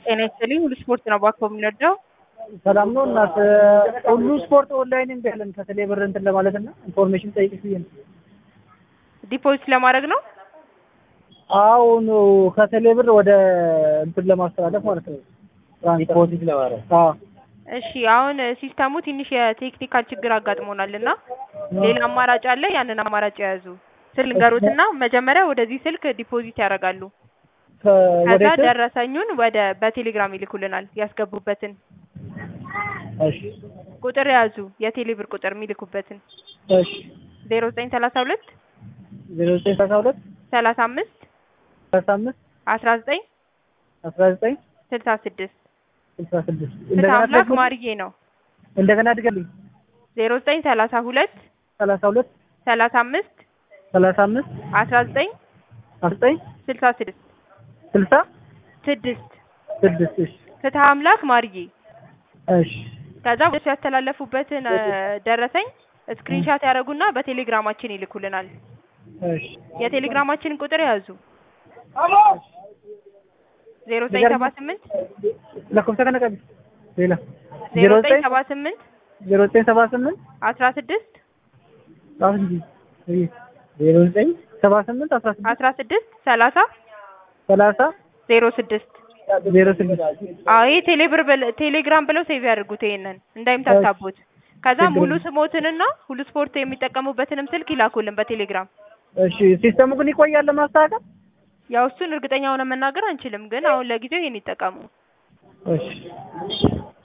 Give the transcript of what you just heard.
ጤና ይስጥልኝ። ሁሉ ስፖርት ነው ባኮ የምንወደው። ሰላም ነው እናት። ሁሉ ስፖርት ኦንላይን እንዲ ያለን ከቴሌ ብር እንትን ለማለት እና ኢንፎርሜሽን ጠይቅሽ ብዬ ነው። ዲፖዚት ለማድረግ ነው። አሁን ከቴሌ ብር ወደ እንትን ለማስተላለፍ ማለት ነው። ዲፖዚት ለማድረግ አዎ። እሺ አሁን ሲስተሙ ትንሽ የቴክኒካል ችግር አጋጥሞናል እና ሌላ አማራጭ አለ። ያንን አማራጭ የያዙ ስል ንገሩትና መጀመሪያ ወደዚህ ስልክ ዲፖዚት ያደርጋሉ። ከዛ ወደ ደረሰኙን ወደ በቴሌግራም ይልኩልናል ያስገቡበትን እሺ ቁጥር የያዙ የቴሌ ብር ቁጥር የሚልኩበትን እሺ ዜሮ ዘጠኝ ሰላሳ ሁለት ዜሮ ዘጠኝ ሰላሳ ሁለት ሰላሳ አምስት ሰላሳ አምስት አስራ ዘጠኝ አስራ ዘጠኝ ስልሳ ስድስት ስልሳ ስድስት ፍትሐ እንደገና አምላክ ደግሞ ማርዬ ነው። እንደገና ድገልኝ ዜሮ ዘጠኝ ሰላሳ ሁለት ሰላሳ ሁለት ሰላሳ አምስት ሰላሳ አምስት አስራ ዘጠኝ አስራ ዘጠኝ ስልሳ ስድስት ስልሳ ስድስት ስድስት እሺ ፍትሐ አምላክ ማርዬ እሺ ከዛ ወደሱ ያስተላለፉበትን እ፣ ደረሰኝ ስክሪንሻት ያደረጉና በቴሌግራማችን ይልኩልናል። እሺ የቴሌግራማችንን ቁጥር ያዙ ዜሮ ዘጠኝ ሰባ ስምንት ለኮምሳ ከነቀቢ ሌላ ዜሮ ዘጠኝ ሰባ ስምንት ዜሮ ዘጠኝ ሰባ ስምንት አስራ ስድስት ጻፍ እንጂ ዜሮ ዘጠኝ ሰባ ስምንት አስራ ስድስት አስራ ስድስት ሰላሳ ሰላሳ ዜሮ ስድስት ዜሮ ስድስት አዎ ይሄ ቴሌብር ብል- ቴሌግራም ብለው ሴቭ ያድርጉት ይሄንን እንዳይምታታቡት። ከዛ ችግር ሙሉ የለም። ስሞትንና ሁሉ ስፖርት የሚጠቀሙበትንም ስልክ ይላኩልን በቴሌግራም። እሺ ሲስተሙ ግን ይቆያል ለማስተካከል ያው እሱን እርግጠኛ ሆነ መናገር አንችልም፣ ግን አሁን ለጊዜው ይሄን ይጠቀሙ። እሺ